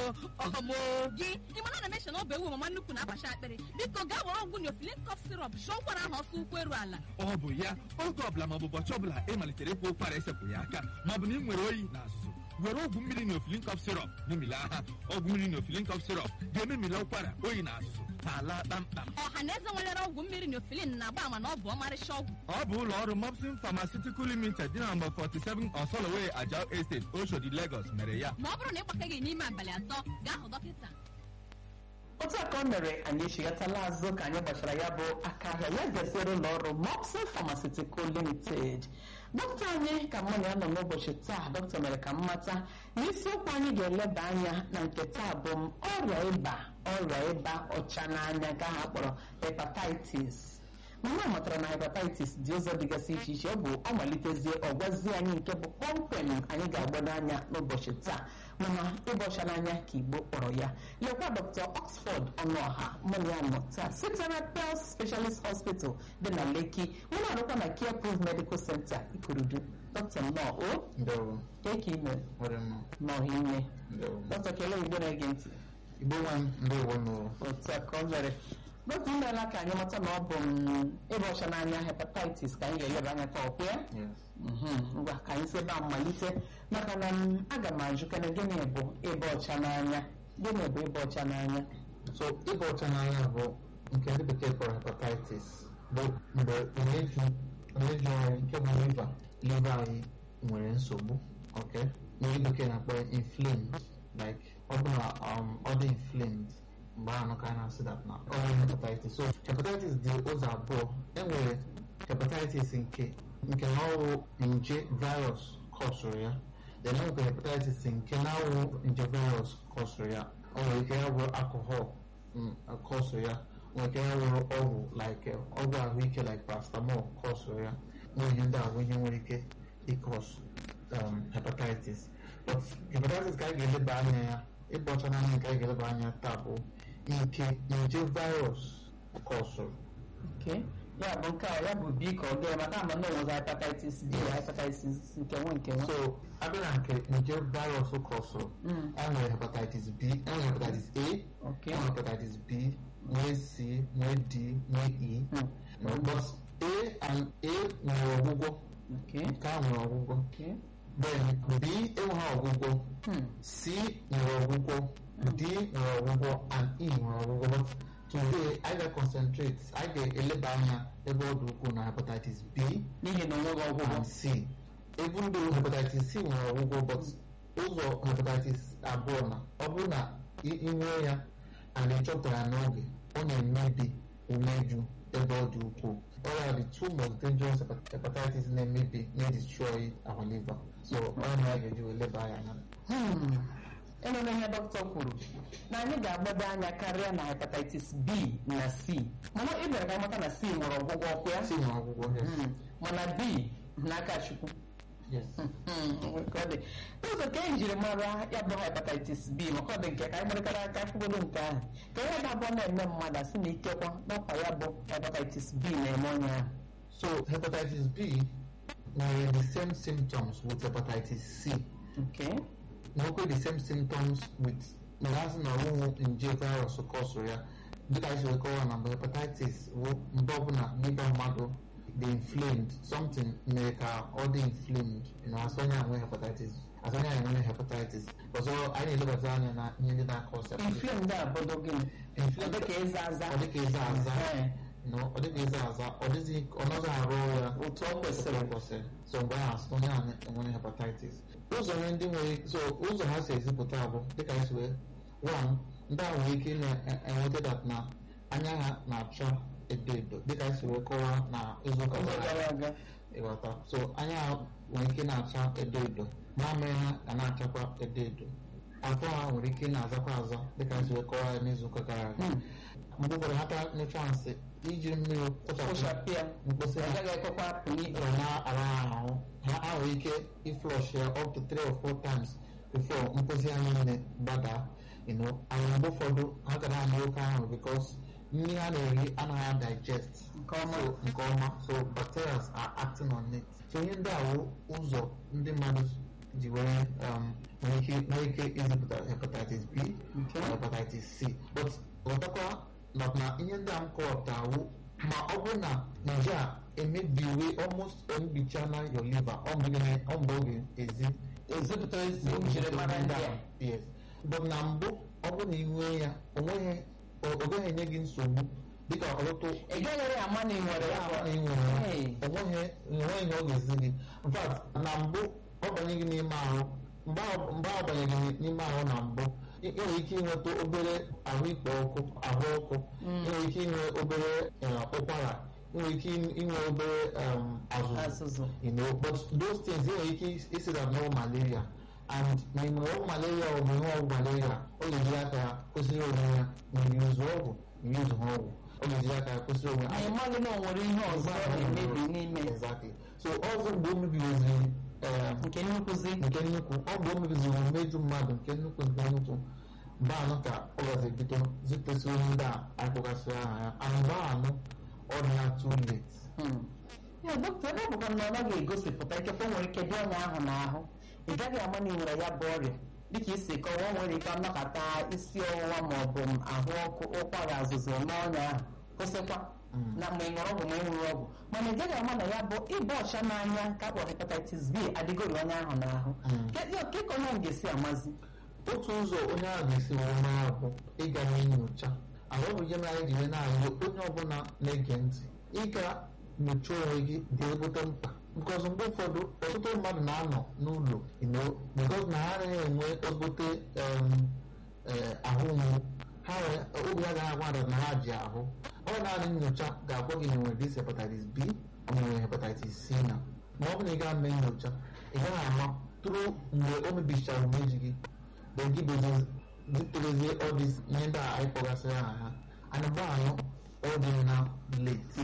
ọmụ gị ịmana na meshọn ọbụ ewu mama nnukwu na-agbacha akpịrị biko gaa were ọgwụ neofilin kọf sirop jụọ ụkwara ahụ ọsọ ụkwụ eru ala ọ bụ ya oge ọbụla maọbụ ụbọchị ọbụla ị malitere ịkwa ụkwara esepụghị aka maọbụ na ị nwere oyi na azụzụ were ọgwụ mmiri neofilin kọf sirop memila ha ọgwụ mmiri neofilin kọf sirop ga-ememila ụkwara oyi na azụzụ ka ala kpamkpam ọha na eze nwelere ọgwụ mmiri neofilin na-agba ama na ọ bụ ọmarịcha ọgwụ ọ bụ ụlọ ọrụ mopsin pharmaceutical limited dị na nọmba 47 osoloway ajao estate oshodi lagos mere ya ma ọ bụrụ na ịgbakaghị n'ime abalị atọ gaa hụ dọkịta otu a ka ọ mere anyị echighatala azụ ka anyị gbachara ya bụ aka ahịa ya gasịrị ụlọ ọrụ mopsin pharmaceutical limited dọkịta anyị ka mụ na ya nọ n'ụbọchị taa dọkịta mere ka m mata na isiokwu anyị ga-eleba anya na nke taa bụ m ọrịa ịba ọrịa ịba ọcha n'anya nke ahụ akpọrọ hepatitis mana ọ matara na hepatitis dị ụzọ dịgasị iche iche ọ bụ ọ malitezie ọ gwazie anyị nke bụ kpọmkwem anyị ga-agbado anya n'ụbọchị taa mana ịbọcha n'anya ka igbo kpọrọ ya lekwa dr oxford ọnụọha mụ na ya nọ taa site na pels specialist hospital dị na leki mụ na-arụkwa na care proof medical center ikurudu dr nnọọ o Ndewo, keke ime nwere m nọọ ime ndewo. dr kelee igbo na-ege ntị Igbo nwa m ndewo nụ. otu a ka ọ mere dọkịta imeela ka anyị mata na ọ bụ mm, ịba ọcha n'anya hepatitis ka anyị ga-eleba anya ka ọkwa ya Yes. Mhm, ngwa ka anyị si ebe a malite maka na m, aga m ajụkana gịnị bụ ịba ọcha n'anya gịnị bụ ịba ọcha n'anya So ịba ọcha n'anya bụ nke ndị bekee kpọrọ hepatitis bụ mgbe umeju umeju anyị nke bụ liver liver anyị nwere nsogbu okay na ndị bekee na-akpọ ya inflamed like ọ bụ na um, ọ dị inflamed mgbe ahụ ka a na-asị that na ọ nwere hepatitis so hepatitis dị ụzọ abụọ enwere hepatitis nke nke na ọwụ nje virus kọsụrụ ya then enwere hepatitis nke na-awụ nje virus kọsụrụ ya o nwere ike ya wụrụ alcohol mm, kọsụrụ ya nwere ike ya wụrụ ọgwụ like eh, ọgwụ ahụike like paracetamol kọsụrụ ya nwere ihe ndị a bụ ihe nwere ike ịkọsụ um, hepatitis but hepatitis ka anyị ga-eleba anya ya ịgba ọcha n'anya nke anyị ga-eleba anya taa bụ nke nje virus kọsụrụ Okay. ya bụ nke a ya bụ b ka ọ ga maka ama na onwezi hepatitis b na hepatitis nke nwe nke nwe so abịa na nke nje virus kọsụrụ Mm, enwere hepatitis b enwere hepatitis a okay. enwere hepatitis b nwee c nwee d nwee e Mm, but a and a nwere ọgwụgwọ okay. nke a nwere ọgwụgwọ Okay. then b enweghị ọgwụgwọ Hmm, c nwere ọgwụgwọ d nwere ọgwụgwọ and e nwere ọgwụgwọ but today I ga-concentrate I ga-eleba anya ebe ọ dị ukwuu na hepatitis b n'ihi na onweghị ọgwụgwọ and c even though hepatitis c nwere ọgwụgwọ but ụzọ hepatitis abụọ na ọ bụrụ na ị ị nwee ya and ị chọpụtara ya n'oge ọ na-emebi umeju ebe ọ dị ukwuu ọrịa the two most dangerous hepat- hepatitis na-emebi na-destroy our liver so ọ na ya ga-eji wee leba ya anya Hmm. enwere ihe dọkịta kwuru na anyị ga-agbado anya karịa na hepatitis b na c mana ị bịara ka mata na c nwere ọgwụgwọ ọkụ ya c nwere ọgwụgwọ yes Hmm. mana b n'aka chukwu yes Hmm, ka ọ dị ụzọ ka e jiri mara ya bụ hepatitis b maka ọ dị nke ka anyị gbarịkara aka akwụgodo nke ahụ ka ihe ga-abụọ na-eme mmadụ asị na ikekwa n'ọkwa ya bụ hepatitis b na-eme onye ahụ so hepatitis b nwere the same symptoms with hepatitis c okay nwekwe the same symptoms with mgbe na ọnwụnwụ nje virus kọsụrụ ya dịka anyị siri kọwa na mgbe hepatitis bụ mgbe ọbụla liver mmadụ dị inflamed something mere ka ọ dị inflamed na asọnya nwee hepatitis asọnya enwe hepatitis ọzọ anyị na-elebata anya na ihe ndị na-akọsa inflame ndị abụdo gịnị ọ dị ka ịza aza ọ dịka ịza aza Ee. no ọ dịka ịza aza ọ dịghị ọ naghị arụ ya otu ọ kwesịrị kwesịrị so mgbe ahụ asụ onye ahụ enwere hepatitis ụzọ ihe ndị nwere so ụzọ ha si ezipụta bụ dịka anyị si wee one ndị ahụ nwere ike na-enweta dat na anya ha na-acha edo edo dịka anyị si wee kọwaa na izuụka oge gara gara aga aga ịghọta so anya ha nwere ike na-acha edo edo mamịrị ha ga na-achakwa edo edo afọ ha nwere ike na-azakwa aza dịka anyị si wee kọwaa ya n'izuụka gara aga Hmm. mgbe ụfọdụ ha ta nyụcha nsị iji mmiri kpochapụ kpochapịa mkposi ọ ha gaghị ekwekwa apụ n'ikpe ọ na-ara ha ahụ ha ha nwere ike iflush ya up to three or four times before mposi ha niile gbadaa you know and mgbe ụfọdụ ha gara anyị oke ahụ because nri ha na-eri anaghị digest nke ọma so nke ọma so bacteria are acting on it so ihe ndị a wụ ụzọ ndị mmadụ ji were um, nwere ike nwere ike izipụta hepatitis b hepatitis c but ghọtakwa na na ihe ndị a m kọwapụtawo ma ọ bụrụ na nje a emebiwe almost emebichala your liver ọ mgbe gịnị- ọ mgbe oge ezi ezipụta ezi njirimara ndị a yes but na mbụ ọ bụrụ na ị nwee ya o nweghị o o gaghị enye gị nsogbu dịka ọtụtụ ị gaghịrị ama na ị nwere ya ama na ị nwere ya Hey. onweghị enweghị ihe ọ ga-esi gị in fact na mbụ ọ banye gị n'ime ahụ mgbe ọ- mgbe ọ banye gị n'ime ahụ na mbụ ị ị nwere ike inweta obere ahụ ikpo ọkụ ahụ ọkụ ị nwere ike inwe obere eh, ụkwara ị nwere ike inwe obere um, azụzụ azụzụ you know but those things enwere ike isi that no malaria and ma ị nwere ọgwụ malaria ọ bụ ihe ọgwụ malaria ọ ga-ejiri aka ya kwesịrị onwe ya ma ị yuzu ọgwụ ma yuzu ha ọgwụ ọ ga-ejiri aka ya kwesịrị onwe ma ya ị maghị na o nwere ihe ọzọ ọ na-emebi n'ime exactly so ọzọ mgbe o mebiziri eh, nke nnukwuzi nke nnukwu ọ mgbe o mebiziri mmeju mmadụ nke nnukwu nke nnukwu mgbe anụ ka ọ gazi bido zipụtasị onye ndị a akpọgasịrị aha ya and mgbe anụ ọ dị ya too late Hmm. ya dọkịta ebe ọ bụkwa na ọ naghị egosipụta ikekwe o nwere ike dị ọnya ahụ n'ahụ ị gaghị ama na ị nwere ya bụ ọrịa dịka isi kọwa o nwere ike nnọkọta isi ọwụwa ma ọ bụ ahụ ọkụ ụkwara azụzụ n'ọnya ahụ kwụsịkwa na mgbe ị ṅụrụ ọgwụ ma ị ṅụrụ ọgwụ mana ị gaghị ama na ya bụ ịba ọcha n'anya ka akpọrọ hepatitis b adịgoro onye ahụ n'ahụ Mm. Ke- ke ka onye ahụ ga-esi amazi otu ụzọ onye ahụ ga-esi wee mara bụ ịga mee nyocha ala ọ bụ ihe mere anyị ji wee na-arịọ onye ọbụla na-ege ntị ịga nyochaa onwe gị dị ezigbote mkpa because mgbe ụfọdụ ọtụtụ mmadụ na-anọ n'ụlọ ino because na ha anaghị enwe ezigbote em, eh, ahụ mgbu ha nwere obi agaghị agwa mmadụ na ha ji ahụ ọ naanị nyocha ga-agwa gị na nwere dis hepatitis b ọ nwere hepatitis c na ma ọ bụ na ị gaa mee nyocha ị gaghị ama tụrụ mgbe o mebichara umeji gị then gị bụzi ziterezie all this ihe ndị a anyị kpọgasịrị aha ha and mgbe anọ ọ dị na late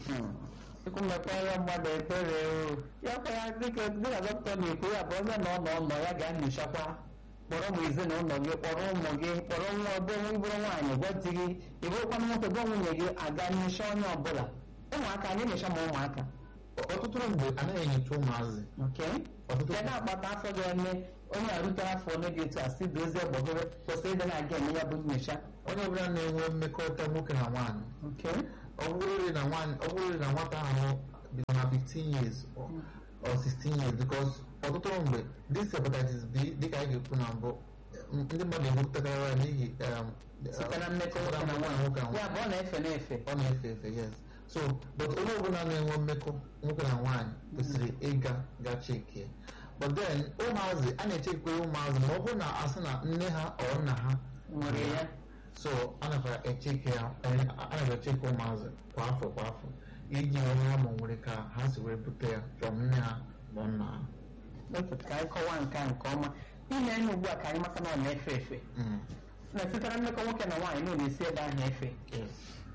Chukwu mekwara mmadụ ekpere o ya kwa ya dịka dịka dọkịta na-ekwu ya bụ onye nọ n'ọnọ ya ga-enyochakwa kpọrọ ụmụ ezinụlọ gị kpọrọ ụmụ gị kpọrọ nwa ọbụ bụrụ nwaanyị gwa di gị ịbụrụkwana nwoke gwa nwunye gị aga nyocha onye ọbụla ụmụaka anyị nyocha ma ụmụaka ọtụtụ mgbe anaghị enyocha ụmụazị oke ọtụtụ ya na-akpata afọ ga-eme onye a rutere afọ ole dị etu a si dozie gbọgoro kwesịrị ịdị na-aga eme ya bụ nyocha onye ọbụla na-enwe mmekọrịta nwoke na nwaanyị oke ọ bụrụrị na nwaanyị ọ bụrụrị na nwata ahụ dị na 15 years or or 16 years because ọtụtụ mgbe this hepatitis B dịka anyị ga-ekwu na mbụ m- ndị mmadụ ebupụtakarị ya n'ihi um, site na mmekọ site nwoke na nwoke nwaanyị na nwoke ya bụ ọ na-efe na-efe ọ na-efe efe yes so but onye ọbụla na-enwe mmekọ nwoke na nwaanyị kwesịrị ịga ga chekie but then ụmụazị a na-echekwere ụmụazị ma ọ bụrụ na asị na nne ha ọ nna ha nwere ya so a na echeke ya a na echeke ụmụazị kwa afọ kwa afọ iji wee mara ma o nwere ka ha si wee bute ya from nne ha ma nna ha Dọkịta, ka anyị kọwaa nke a nke ọma ime enu ugbu a ka anyị mata na ọ na-efe efe Mm, na sitere mmekọ nwoke na nwaanyị na ọ na-esi ebe ahụ efe yes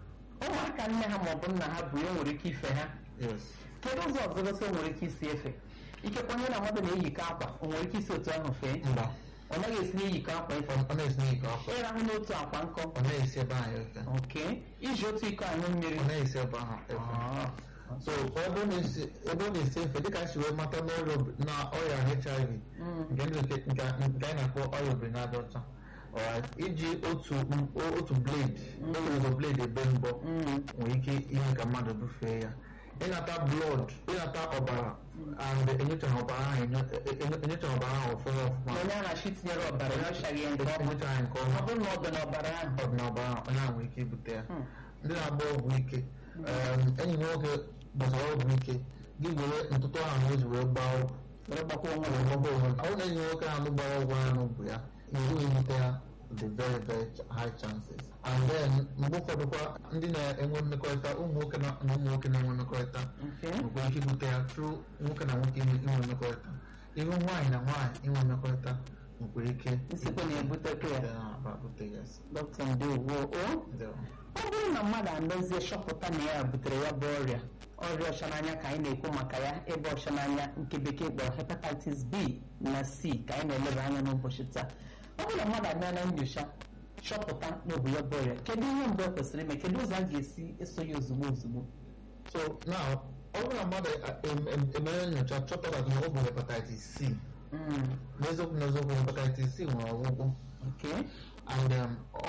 ụmụaka nne ha maọbụ nna ha bụ ya nwere ike ife ha yes kedu ụzọ ọzọ gosi o nwere ike isi efe ikekwe onye na mmadụ na-eyikọ akwa o nwere ike isi otu ahụ fee mba ọ naghị esi n'iyikọ akwa efe ọ na-esi n'ike afọ ịrahụ n'otu akwa nkọ ọ na-esi ebe ahụ efe oke iji otu iko anyụ mmiri ọ na-esi ebe ahụ efe Ah, so ebe ọ na-esi ebe ọ na-esi efe dịka anyị si wee mata n'ọrịa ob- na ọrịa HIV mm, nke ndị bekee- nke nke anyị na-akpọ ọrịa obirinaja ọcha alright iji otu m- otu blade otu blade ebe mbọ mm, nwere ike ime ka mmadụ bufee ya ịnata blood ịnata ọbara and enyochaghị ọbara ahụ enyo- enyo- enyochaghị ọbara ahụ ọfụma ọfụma onye a na-achị tinyere ọbara enyochaghị ya nke ọma enyochaghị nke ọ ọma bụrụ na ọ dị n'ọbara ahụ ọ dị n'ọbara ahụ onye ahụ nwere ike ibute ya Hmm. ndị na-agba ọgwụ ike um, enyi m nwoke gbasara ọgwụ ike gị were ntụtụ ahụ o ji wee gbaa ọgwụ were gbakwa onwe ọ ya bụ na enyi m nwoke ahụ gbara ọgwụ ahụ bụ ya iwu ebute ya the very very ch- high chances and then mgbe ụfọdụkwa ndị na-enwe mmekọrịta ụmụ nwoke na na ụmụ nwoke na-enwe mmekọrịta nke nwekwara ike ibute ya tru nwoke na nwoke inwe inwe mmekọrịta ihu nwaanyị na nwaanyị inwe mmekọrịta nwekwara ike Isikwa na-ebutekwa ya. na-abute ya dọkịta ndewo o Ndewo. ọ bụrụ na mmadụ amezie chọpụta na ya butere ya bụ ọrịa ọrịa ọcha n'anya ka anyị na-ekwu maka ya ebe ọcha n'anya nke bekee kpọrọ hepatitis b na c ka anyị na-eleba anya n'ụbọchị taa ọ bụrụ na mmadụ abịa na nyocha chọpụta na ọ bụ ya bụ ọrịa kedu ihe mbụ e kwesịrị ime kedu ụzọ a ga-esi eso ya ozugbo ozugbo so now ọ bụrụ na mmadụ em- em- emere nyocha chọpụta na ọ bụ hepatitis c Mm, n'eziokwu n'eziokwu hepatitis c nwere ọgwụgwọ okay and um, ọ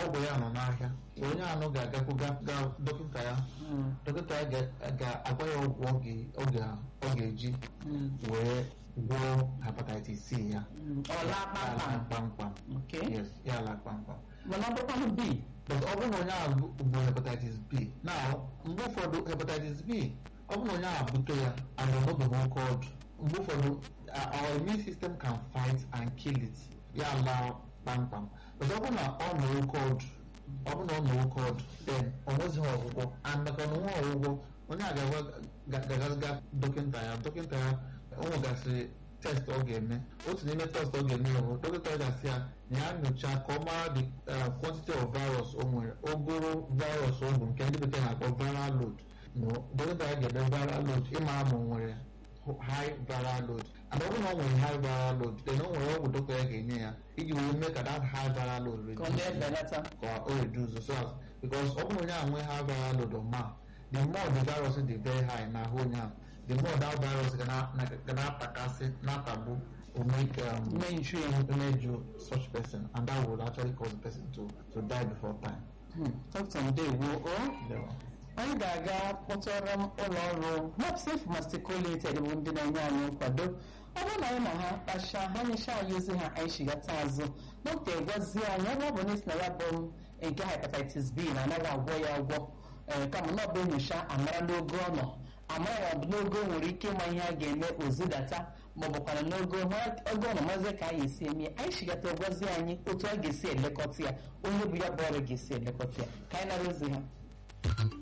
ọgwụ ya nọ n'ahịa onye anụ ga-agakwu ga- ga dọkịta ya Mm, dọkịta ya ga- ga-agwa ya ọgwụ ọ ga- ọ ga- ọ ga-eji mm, wee gwọọ hepatitis C ya mm. ọ laa ala kpamkpam kpamkpam Okay. yes ya ala kpamkpam mana ọ bụkwanụ B but ọ bụrụ na onye ahụ bụ bụ hepatitis B na mgbe ụfọdụ hepatitis B ọ bụrụ na onye ahụ bute ya and ọ nọbeghị oke ọdụ mgbe ụfọdụ uh, our immune system can fight and kill it ya laa kpamkpam but ọ bụrụ na ọ nọ oke ọdụ ọ bụrụ na ọ nọ oke ọdụ then ọ nwezighị ọgwụgwọ and maka na onwe ọgwụgwọ onye a ga-agaziga dọkịta ya dọkịta ya o nwegasịrị test ọ ga-eme otu n'ime test ọ ga-eme ya bụ dọkịta ya ga-asị ya na ya nyocha ka ọ mara the uh, quantity of virus o nwere ogoro virus o bụ nke ndị bekee na-akpọ viral load no dọkịta ya ga-ede viral load ịmara ma o nwere high viral load and ọ bụrụ na ọ nwere high viral load then o nwere ọgwụ dọkịta ya ga-enye ya iji wee mee ka that high viral load ka ọ na-ebelata ka o reduce so as because ọ bụrụ onye ahụ nwee high viral load or ma the more the virus dị very high n'ahụ onye ahụ the more that virus ga na- na- ga na-atakasị na-atagbu will make um, Mainstream. injure such person and that will actually cause the person to to die before time. Hmm, Dr. Ndewo o Yeah. anyị ga-aga kpọtụrụ m ụlọ ọrụ mopsif masticolated bụ ndị na-enye anyị nkwado ọ bụrụ na anyị na ha kpacha ha nyechaa anyị ozi ha anyị chigata azụ dọkịta egwazie anyị ebe ọ bụ n'isi na ya bụ nke hepatitis b na anaghị agwọ ya agwọ ee kama na ọ bụ enyocha amara n'ogo ọ nọ amara ma ọ bụ n'ogo o nwere ike ịma ihe a ga-eme ozidata ma ọ bụkwara n'ogo mara ogo ọ nọ mazie ka anyị esi eme ya anyị chigata egwazie anyị otu a ga-esi elekọta ya onye bụ ya bụ ọrụ ga-esi elekọta ya ka anyị nara ozi ha